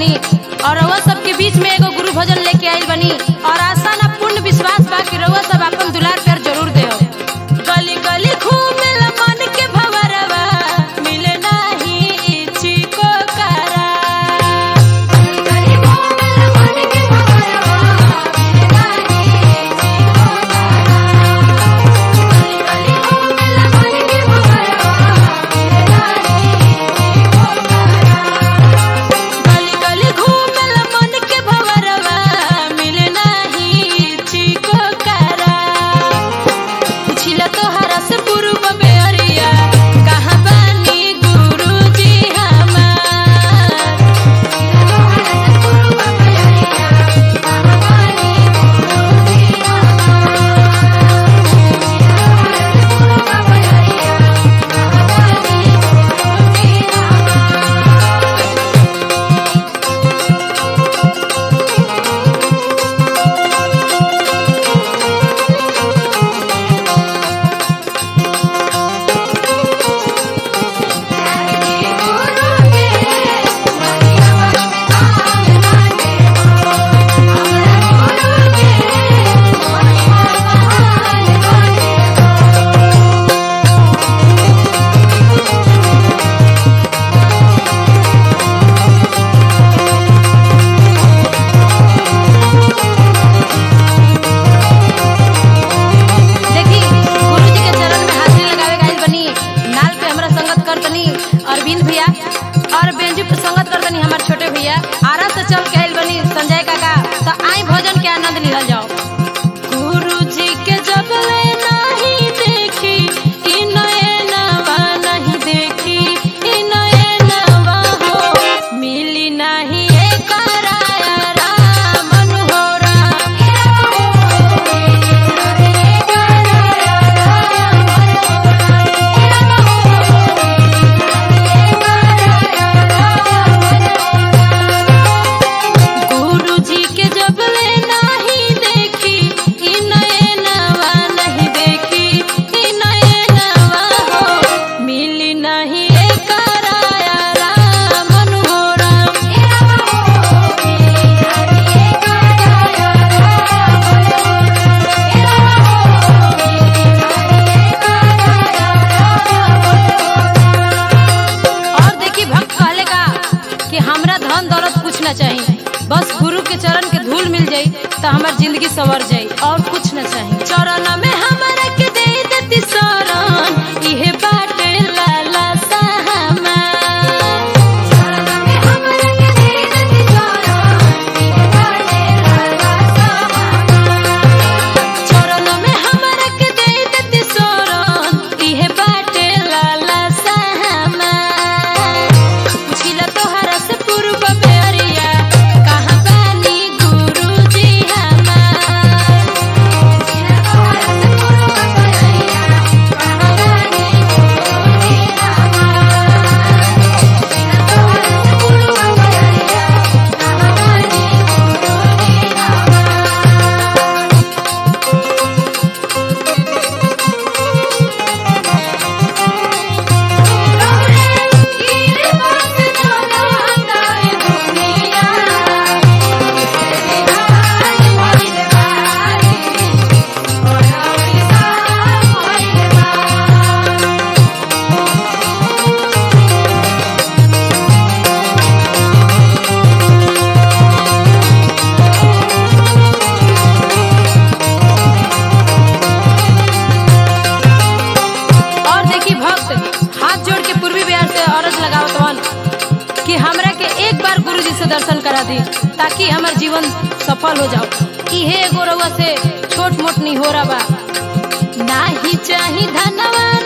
बनी और रउआ सबके बीच में एगो गुरु भजन लेके आइल बनी और आशा ना पूर्ण विश्वास बा कि रउआ सब अपन दुलार प्यार जरूर देओ गली गली घूमेला मन के भवरवा मिले नाही चिको करा गली घूमेला मन के भवरवा मिले नाही चिको गली घूमेला मन के भवरवा मिले नाही गली गली घूमेला मन के भवरवा मिले नाही चिको करा पुछिला तोहरा से पूर्व में अरिया कहाँ बानी गुरुजी हमार पुछिला तोहरा से पूर्व में अरिया कहाँ बानी गुरुजी हमार पुछिला तोहरा से पूर्व में अरिया कहाँ बानी गुरुजी हमार देखी गुरु जी के चरण में हाजिरी लगावे गइल बनी नाल पे हमरा संगत कर तनी अरविंद भैया और बेंजू पे संगत कर तनी हमार छोटे भैया आरा से चल के आइल बनी संजय काका तो आई भोजन के आनंद लिहल जाओ गुरु जी के जब ले नहीं देखी ई नयनवा नहीं देखी ई नयनवा हो मिली नहीं एक राया राम मनोहरा गुरु जी के जब ले नहीं देखी ई नयनवा नहीं देखी ई नयनवा हो मिली नहीं एक राया राम मनोहरा और देखी भक्त कहले का कि हमरा धन दौलत कुछ ना चाहिए बस गुरु के चरण के धूल मिल जाई तो हमार जिंदगी सवर जाई और कुछ ना चाहिए चरण में हमरा के दे देती शरण इहे बाटे लाला साहमा चरण में हमरा के दे देती शरण इहे बाटे लाला साहमा चरण में हमरा के दे देती शरण इहे बाटे लाला साहमा पुछिला तोहरा से पूर्व में अरिया कहाँ बानी गुरुजी हमार पुछिला तोहरा से पूर्व में अरिया कहाँ बानी गुरुजी हमार पुछिला तोहरा से पूर्व में अरिया कहाँ बानी गुरुजी हमार और देखी भक्त हाथ जोड़ के पूर्वी बिहार से अरज लगावत हन कि हमरा के एक बार गुरु जी से दर्शन करा दी ताकि हमार जीवन सफल हो जाओ इहे एगो रउआ से छोट मोट नहीं हो रहा बा नाही चाही धनवा